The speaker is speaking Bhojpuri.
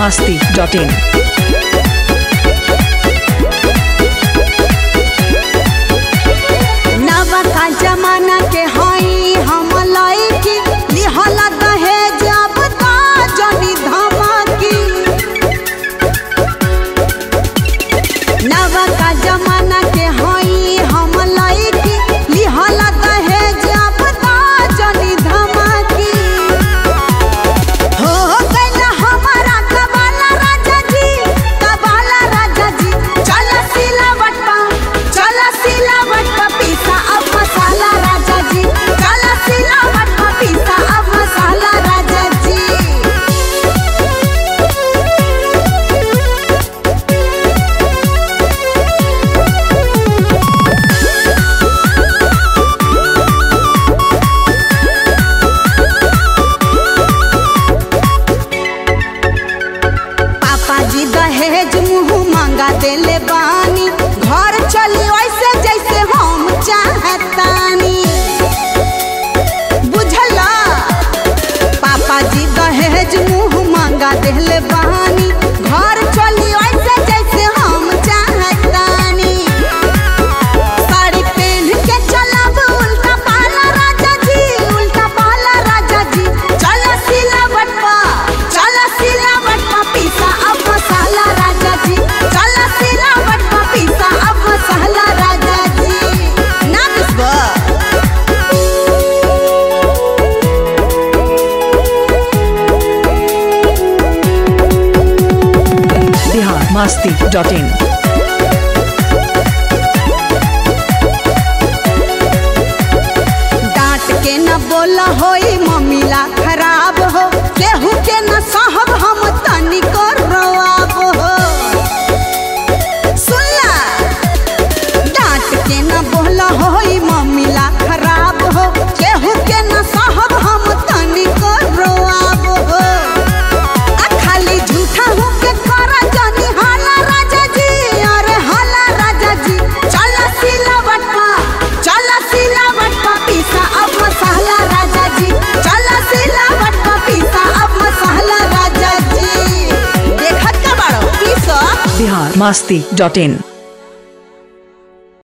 masti.in. नवा का जमाना के हई हम लइकी लिहला दहेज अब ता जनी धमकी नवा का जमाना के हई हम लइकी लिहला दहेज अब ता जनी धमकी हो गइला हमारा कबाला राजा जी कबाला राजा जी चल सिलावट पा चल सिलावट पा पीसा अब मसाला राजा जी चल सिलावट पा पीसा अब मसाला राजा जी पापा जी दहेज मुंह मांगा देले बानी घर चली वैसे जैसे हम चाहतानी बुझला पापा जी दहेज मुंह मांगा देले बानी घर चली वैसे जैसे हम चाहतानी साड़ी पहन के चलब उल्टा पाला राजा जी उल्टा पाला राजा जी चल सिलावट पा चल सिलावट पा पीसा अब मसाला राजा जी चल सिलावट पा पीसा अब मसाला राजा जी ना बिस्वा Bihar masti.in. डांट के न बोला होई मम्मीला खराब हो केहू के न सहब हम तनिको रोआब हो सुनला डांट के न बोला होई मम्मीला खराब हो केहू के न सहब हम तनिको रोआब हो आ खाली झूठा हूँ के करा जानी हाला राजा जी अरे हाला राजा जी चल सिलावट पा चल सिलावट पा पीसा अब मसाला राजा जी चल सिलावट पा पीसा अब मसाला राजा जी देखत का बाड़ो पीसा Bihar masti.in.